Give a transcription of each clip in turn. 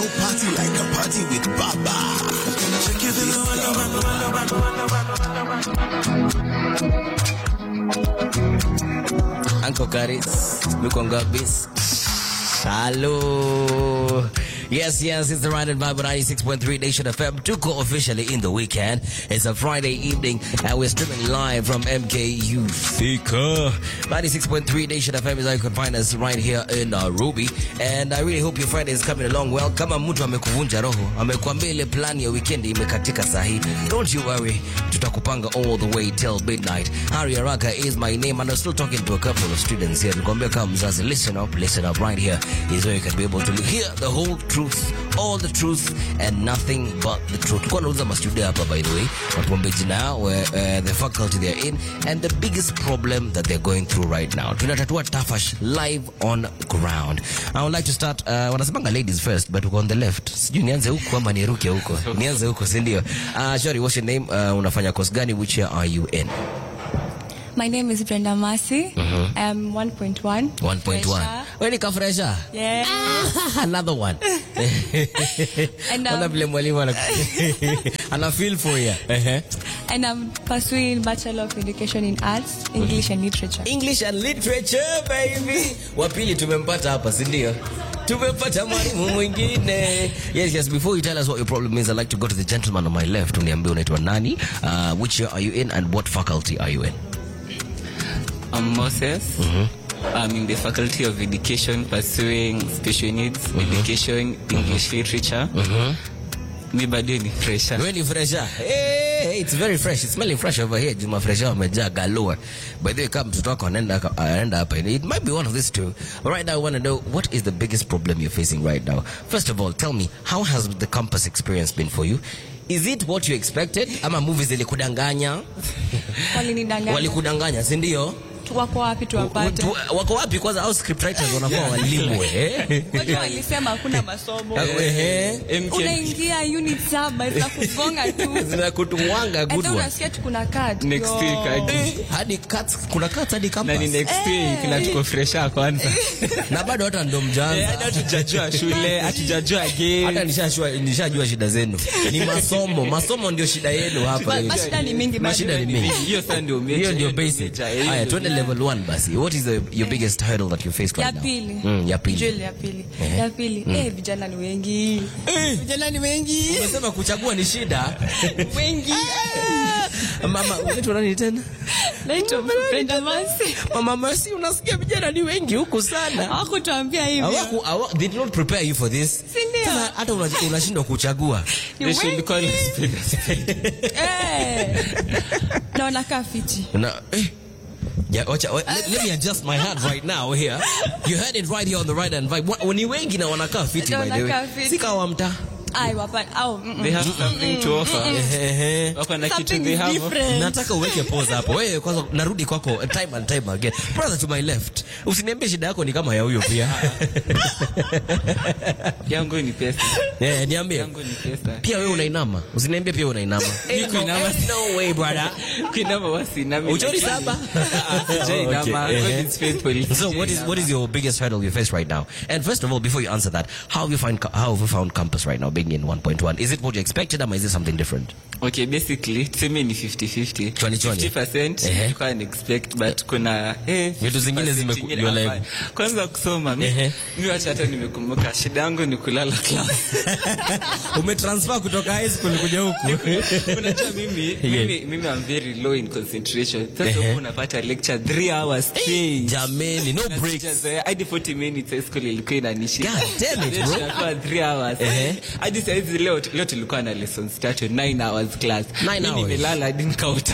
party like a party with Baba. Check it Uncle Karis, Mukonga Bis. Hello. Yes, yes, it's the Ride and Vibe on 96.3 Nation FM. Tuko officially in the weekend. It's a Friday evening and we're streaming live from MKU Thika. 96.3 Nation FM is how you can find us right here in Nairobi. And I really hope your Friday is coming along well. Kama mtu amekuvunja roho, amekuambia ile plan ya weekend imekatika sahi. Don't you worry. Tutakupanga all the way till midnight. Hari Araka is my name and I'm still talking to a couple of students here. Nikwambia kama mzazi, listen up, listen up right here is where you can be able to hear the whole truth, all the truth and nothing but the truth. Kwa nauliza mastudio hapa by the way, watuambie jina yao, where, uh, the faculty they're in and the biggest problem that they're going through right now. Tunatatua tafash live on ground. I would like to start, uh, wanasemanga ladies first, but uko on the left. Sijui nianze huku ama niruke huko. Nianze huko, si ndio? Uh, sorry, what's your name? Uh, unafanya course gani? Which year are you in? My name is Brenda Masi. I'm 1.1. 1.1. Fresher. Wewe ni kafresha? Yeah. Another one. And, um, Ona vile mwalimu ana ana feel for you. Ehe. And I'm pursuing Bachelor of Education in Arts, English and Literature. English and literature baby. Wa pili tumempata hapa, si ndio? Tumempata mwalimu mwingine. Yes, yes, before you tell us what your problem is, I'd like to go to the gentleman on my left. Uniambie unaitwa nani? Uh, which year are you in and what faculty are you in? I'm Moses. I'm in the Faculty of Education pursuing special needs education, English literature. Mi bado ni fresher. Wewe ni fresha. Hey, it's very fresh. It's smelling fresh over here. Juma fresha wamejaa galore. By the way, kama mtoto wako anaenda anaenda hapa. It might be one of these two. But right now I want to know what is the biggest problem you're facing right now. First of all, tell me how has the campus experience been for you? Is it what you expected? Ama movies zilikudanganya? Walinidanganya. Walikudanganya, si ndio? Wako wapi tuwapate? Tu- Wako wapi kwanza au scriptwriters wanakuwa walimu eh? Wajua walisema hakuna masomo. Ehe. MK. Unaingia unit saba za kugonga tu. Zinakutumwanga good Hata one. unasikia tu kuna cut. Next Yo. week hadi. Eh, hadi cuts, kuna cuts hadi Na ni campus. next week na tuko fresher kwanza. na bado hata ndo Eh, mjaanza hadi hatujajua shule, hatujajua hata game. nishajua nishajua shida zenu ni masomo masomo ndio shida yenu hapa Ma- Mashida ni mingi bado. Mashida ni mingi Hiyo sasa ndio major. hiyo ndio hiyo basic major, hiyo haya ndio- twende level 1 basi what is the, your biggest hurdle that you face ya right now pili mm, ya pili Jewel ya pili Ehe. ya pili eh vijana ni wengi vijana ni wengi umesema kuchagua ni shida wengi mama unaitwa nani tena naitwa Brenda Masi mama Mercy unasikia vijana ni wengi huku sana hawakutuambia hivyo Hawaku- hawa- they did not prepare you for this Si ndio? Sasa hata una- unashindwa kuchagua Ni They should wengi. call us speed. Eh. na wanakaa fiti Na, eh, yeah, wacha, wa- let, let me adjust my hat right now here. You heard it right here on the right hand vibe. Wa- Ni wengi na wanakaa fiti Na by the way. wanakaa fiti. Si kawa mta. ai wapa au mm, mm. They have something to offer. Ehe. Wako na kitu Something they have. different. Nataka uweke pause hapo. Wewe kwanza narudi kwako time and time again. Brother to my left. Usiniambie shida yako ni kama ya huyo pia. Yangu ni pesa. Eh, niambie. Yangu ni pesa. Pia wewe unainama. Usiniambie pia unainama. Ni kuinama. No way brother. Kuinama wasi nami. Uchori saba? Sijainama. Okay, God ehe. is faithful. So what is what is your biggest hurdle you face right now? And first of all, before you answer that, how have you find how have you found campus right now being in 1.1? Is it what you expected or is it something different? Okay, basically tuseme ni 50-50. 20-20. 50% Ehe. nilikuwa na expect but kuna eh, Vitu zingine 50% zimeku- ingine you're like- hapana. Kwanza kusoma mi Ehe. mi wacha hata nimekumbuka shida yangu ni kulala class. Umetransfer kutoka high school kuja huku. Unajua mimi mimi mimi I'm very low in concentration. Sasa Ehe. huku unapata lecture 3 hours straight. Jameni, no Na breaks. sijazoea, hadi 40 minutes high school ilikuwa inanishika. God damn it, Then bro. tunakuwa 3 hours. Ehe. Hadi saa hizi leo leo tulikuwa na lessons tatu 9 hours class. Nine Mimi hours. nimelala hadi nikauta.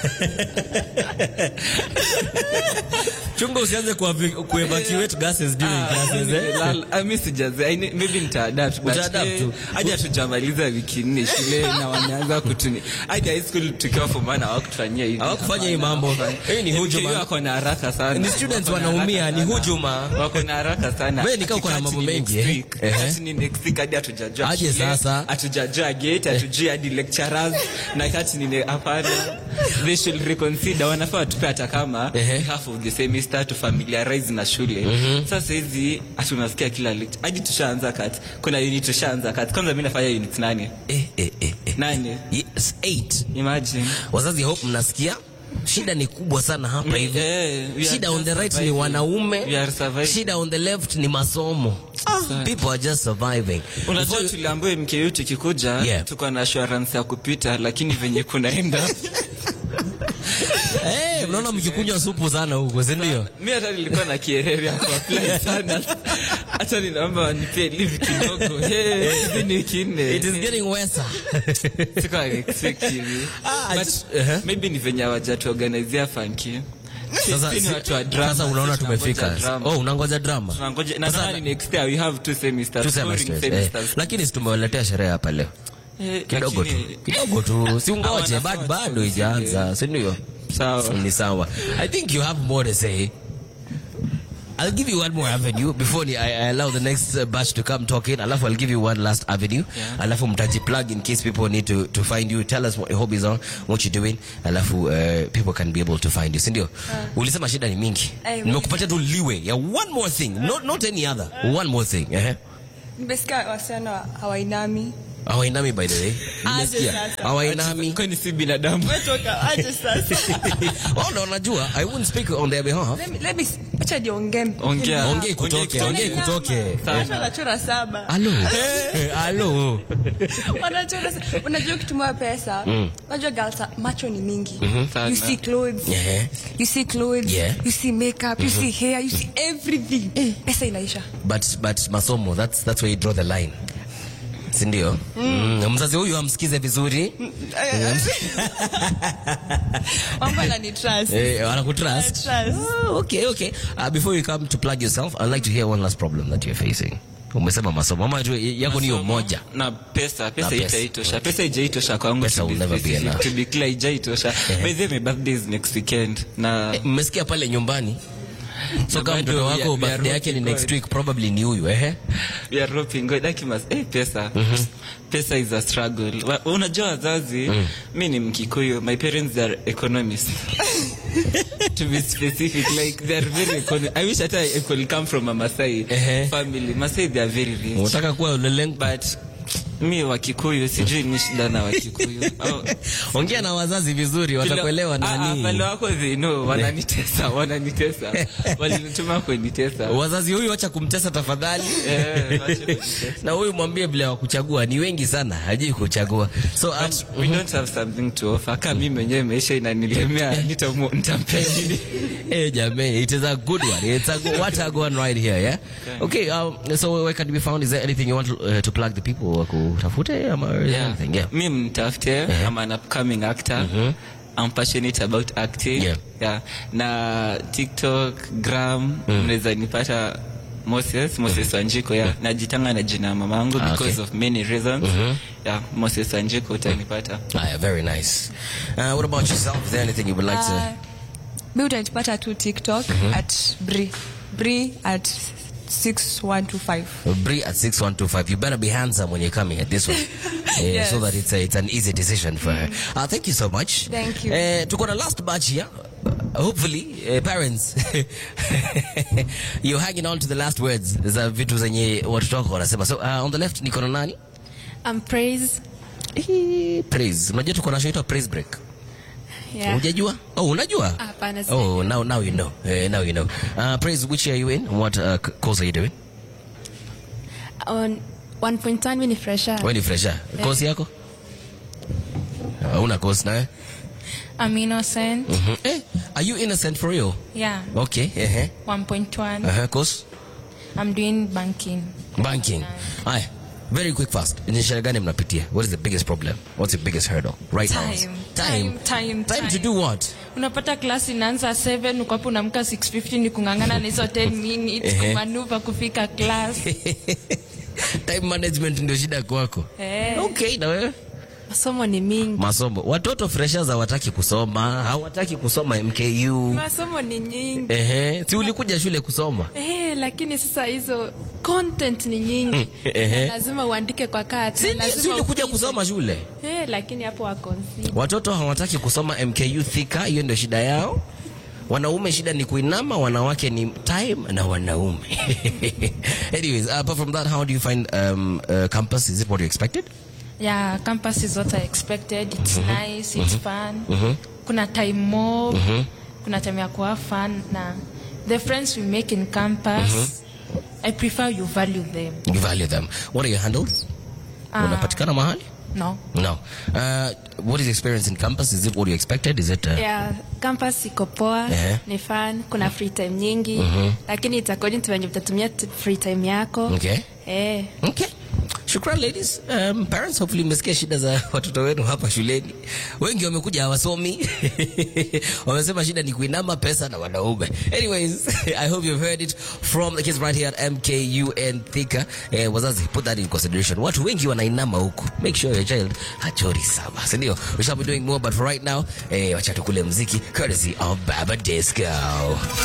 Chunga usianze kuevacuate gases during classes eh. Nimelala- ah, mi sijazoea. I ne- maybe nitaadapt, but, Utaadapt eh, tu. hadi hatujamaliza wiki nne shule na wameanza kutuni hadi high school tukiwa form one hawakutufanyia hivi. Hawakufanya hii mambo. Hii ni MKU hujuma. wako na haraka sana. Ni students Wako na wanaumia, haraka ni sana. hujuma. Wako na haraka sana. Wewe ni kama uko na Ati mambo ni mengi, next eh? week. Ehe. Ati ni next week hadi hatujajua Aje shule, sasa. hatujajua gate hatujui hadi lecturers na kati ni hapana they should reconsider wanafaa watupe hata kama Ehe. half of the semester start to familiarize na shule sasa hizi hata unasikia kila lecture hadi tushaanza kat kuna unit tushaanza kat kwanza mimi nafanya unit nane eh, eh, eh, eh. nane Yes, eight. imagine wazazi hope mnasikia shida ni kubwa sana hapa hivi Eh, we are shida on the just right ni surviving. wanaume We are surviving. shida on the left ni masomo people are just surviving unajua Before you- tuliambiwa mkeu tukikuja Yeah. tuko na assurance ya kupita lakini venye kunaenda Eh, mnaona mkikunywa supu sana huko si ndio mi hata nilikuwa na kierere ya kuapply sana hata ninaomba wanipee leave kidogo Hey, hizi ni kinne it is getting worse Sikuwa expect hivi. Ah, I But just- uh-huh. maybe ni venye hawajatuorganizia funky sasa Sisi ni si- watu wa drama, sasa unaona sisi tunangoja tumefika drama. oh unangoja drama Tunangoja- na Sasa- nadhani next year we have two semesters, Two foreign semesters, eh. semesters. lakini si tumewaletea sherehe hapa leo Eh, kidogo tu lakini- kidogo tu si ungoje Hawana bado thoughts bado on ijaanza si ndio Sawa. ni sawa i think you have more to say I'll give you one more avenue before I, I allow the next uh, batch to come talk in. Alafu I'll give you one last avenue. Yeah. Alafu mtaji plug in case people need to, to find you. Tell us what your hobbies are, what you're doing. Alafu uh, people can be able to find you. Sindio? Ulisema shida ni mingi. Eh, Nimekupatia tu liwe. Yeah, one more thing. Not, not any other. One more thing. Uh-huh. nimesikia wasichana hawainami Hawainami by the way. Aje Nimesikia. sasa. Hawainami. kwani si binadamu wetoka aje sasa Oh, no, najua. I won't speak on their behalf. Let me- let me- acha niongee Ongea. Ongei kutoke, ongei kutoke. Watu wanachora saba Halo. Eh, Halo. wanachora sa- unajua ukitumia pesa unajua girls are- macho ni mingi Sana. you see clothes Yeah. you see clothes Yeah. you see makeup you see hair you see everything pesa inaisha but but masomo that's that's where you draw the line sindio mm. mzazi huyu amsikize vizuri mambo anani trust eh, anakutrust Trust. Ah, okay okay uh, before you come to plug yourself i'd like to hear one last problem that you're facing umesema masomo ama tu yako niyo moja na pesa pesa Na pesa. itaitosha pesa ijaitosha kwangu Pesa to be will never be specific, enough. to be clear ijaitosha by the way my birthday is next weekend na Eh, mmesikia pale nyumbani so Na kama bado mtoto we are- wako we are birthday yake ni rooting next God. week probably ni huyu ehe we are roping God. Like you must, eh, pesa pesa is a struggle Wa- unajua wazazi mi ni mkikuyu my parents are economists to be specific like they are very econo- i wish hata i could come from a masai Ehe. family masai they are very rich unataka kuwa uleleng but mi wakikuyu sijui ni shida na wakikuyu Au- ongea na wazazi vizuri watakuelewa Ah, ah, nani wale wako they know wananitesa wananitesa walinituma kunitesa wazazi huyu wacha kumtesa tafadhali Eh, wacha kunitesa. na huyu mwambie vile wakuchagua ni wengi sana hajui kuchagua so um, But we don't have something to offer kama mimi mwenyewe maisha inanilemea nitamu- nitampea nini Hey, jamani, it is a good one. It's a good, what a good one right here, yeah? Okay, um, so where can it be found? Is there anything you want to, uh, to plug the people wakutafute ama is there Yeah. anything? Yeah. mi mtafute I'm an upcoming actor I'm passionate about acting Yeah. Yeah. na tiktok gram mnaweza nipata moses moses wanjiko yeah. najitanga na jina ya mamangu Ah, because okay. of many reasons yeah, moses wanjiko utanipata Ah, yeah, very nice. Uh, what about yourself? Is there anything you would like Uh, mi utanipata tu tiktok at bri bri at 6125 to? Bree at 6125. You better be handsome when you're coming at this one. Yeah, Yes. So that it's, a, it's an easy decision for her. Uh, thank you so much. Thank you. Uh, to go to last batch here. Uh, hopefully, uh, parents, you're hanging on to the last words za vitu zenye watoto wako wanasema. So uh, on the left niko na nani? Um, praise. Eh, praise unajua tuko na show inaitwa praise break Yeah. unajua oh unajua Hapana, oh now now you know uh, now you know uh, praise which year are you in what uh, c- course are you doing On 1.1 mimi ni fresher. wewe ni fresher course yako uh, una course nawe I'm innocent. Mhm. eh are you innocent for real Yeah. okay eh 1.1. uh -huh. course I'm doing banking. banking haya very quick fast ni shida gani mnapitia what is the biggest problem what's your biggest hurdle right now Time. time Time, time, time to time. do what Unapata class inaanza 7 uko hapo unaamka 6:50 ni kungangana na hizo 10 minutes Ehe. kumanuva kufika class. time management ndio shida kwako Eh. okay na wewe Masomo ni mingi. masomo watoto freshers hawataki kusoma hawataki kusoma mku Masomo ni nyingi. ehe si ulikuja shule kusoma Eh, lakini sasa hizo content ni nyingi. Ehe. Lazima uandike kwa kati. si si ulikuja upite. kusoma shule Eh, lakini hapo wa consider. watoto hawataki kusoma mku thika hiyo ndio shida yao wanaume shida ni kuinama wanawake ni time na wanaume anyways apart from that how do you find um, uh, campus is it what you expected Yeah, campus is what I expected. It's nice, it's fun. Kuna time mob, kuna time ya kuwa fun na the friends we make in campus, I prefer you value them. you value them what are your handles unapatikana mahali No. no uh, what is your experience in campus is it what you expected is it uh, Yeah, campus iko poa Eh. ni fun kuna free time nyingi lakini it's according to venye utatumia t- free time yako okay eh. Okay. Shukran ladies. Um, parents hopefully mmesikia shida za watoto wenu hapa shuleni. Wengi wamekuja hawasomi. Wamesema shida ni kuinama pesa na wanaume. Anyways, I hope you've heard it from the kids right here at MKU and Thika. Eh, wazazi put that in consideration. Watu wengi wanainama huku. Make sure your child hachori saba. Si ndio? We shall be doing more but for right now, eh, wacha tukule mziki courtesy of Baba Disco.